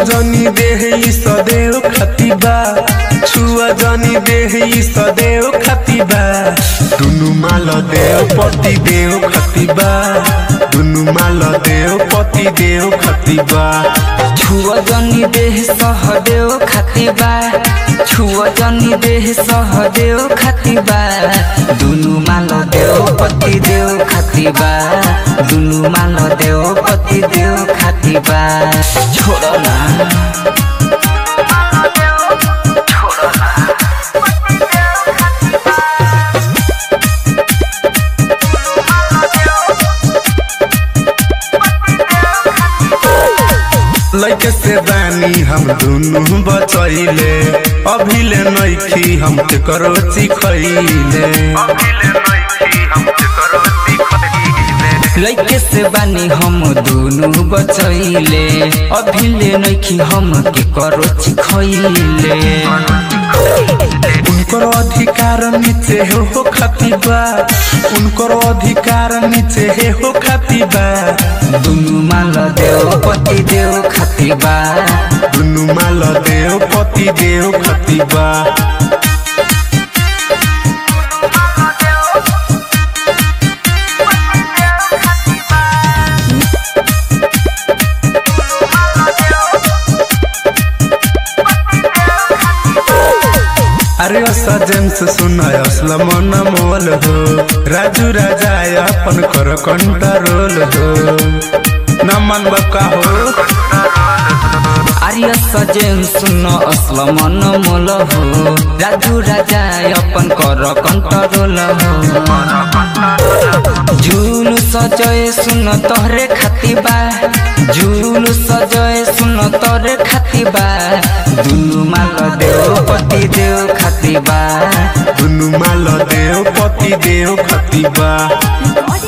जनी देह ई सदैव खतिबा छुआ जनी देह ई सदैव खतिबा दुनु माल देव पति देव खतिबा दुनु माल देव पति देव खतिबा छुअ जनी देह सहदेव खातिबा छुअ जनी देह सहदेव खातिबा दुनु माल देव पति देव खातिबा दुनु माल देव पति देव खातिबा छोड़ ना लैके से बानी हम दुनु बचैले अभिले नैखी हम के करो चिखैले लैके से बानी हम दुनु बचैले अभिले नैखी हम के करो खैले उनको अधिकार नीचे हे हो खतिबा उनको अधिकार नीचे हे हो खतिबा दुनु माल देव पति देव खातिबा दुनु माल देव पति देव खतिबा अरे असा जेम्स सुनाय असला मन मोल हो राजू राजा अपन कर कंट्रोल हो न मन बका हो आर्य सजेन सुन असल मन मोल हो राजू राजा अपन कर कंट्रोल हो झुलु सजय सुन तोहरे खातिबा झुलु सजय सुन तोहरे खातिबा दुनु माल देव पति देव खातिबा दुनु माल देव पति देव खतिबा